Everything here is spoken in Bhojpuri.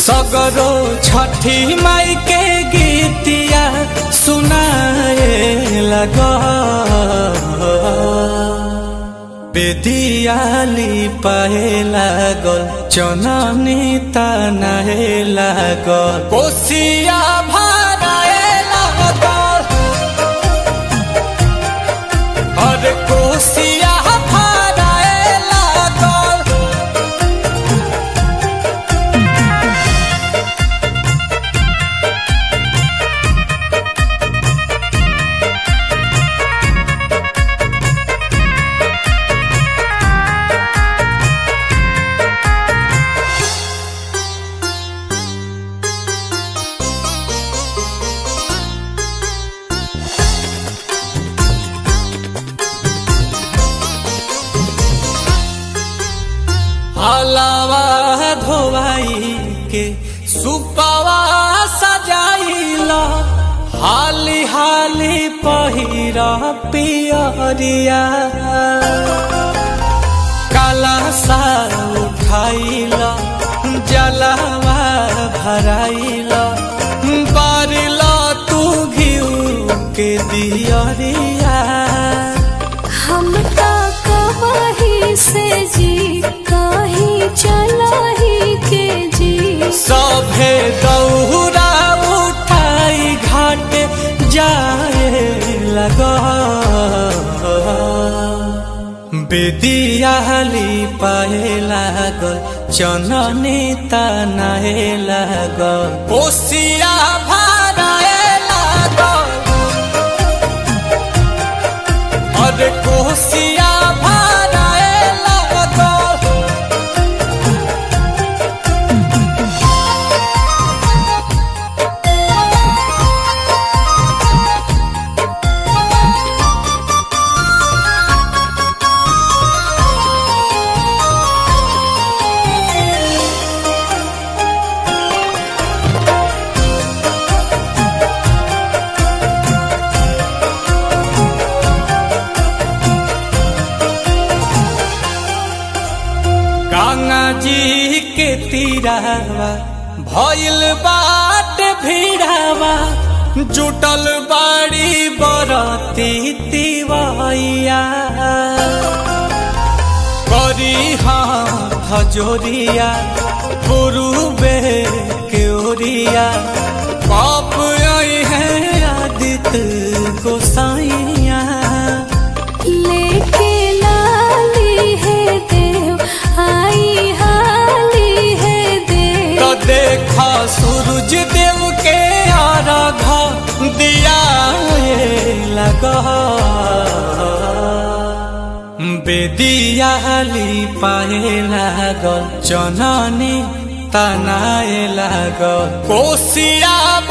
सगरो छठी माई के गीतिया सुनाए लग बेदियाली पाए लागल चननी तनाए लागल कोसिया भराए लागल अरे कोसिया भराए लागल हलावा धोवाई के सुपावा सजाइला हाली हाली पहिरा पियरिया काला सा उठाइला जलावा भराइला बारिला तू घिउ के दियरिया हम का कहीं से जी कहीं चलाही के जी सभे दौरा उठाई घाट जाए लगा बेदियाली पाए लागल चननी तनाए लागल कोसिया भराए लागल अरे कोसिया भराए लागल गंगा जी के तीरावा भइल बाट भीड़ावा जुटल बाड़ी बरती तिवैया करी हाँ जोरिया पुरुबे के ओरिया पाप आई है आदित्य गोसाइया लेके लाली है देव आई हाली है देव तो देखा सूरज देव के आराधा दिया ये लगा बेदियाली पाए लागल चननी तनाए लागल कोसिया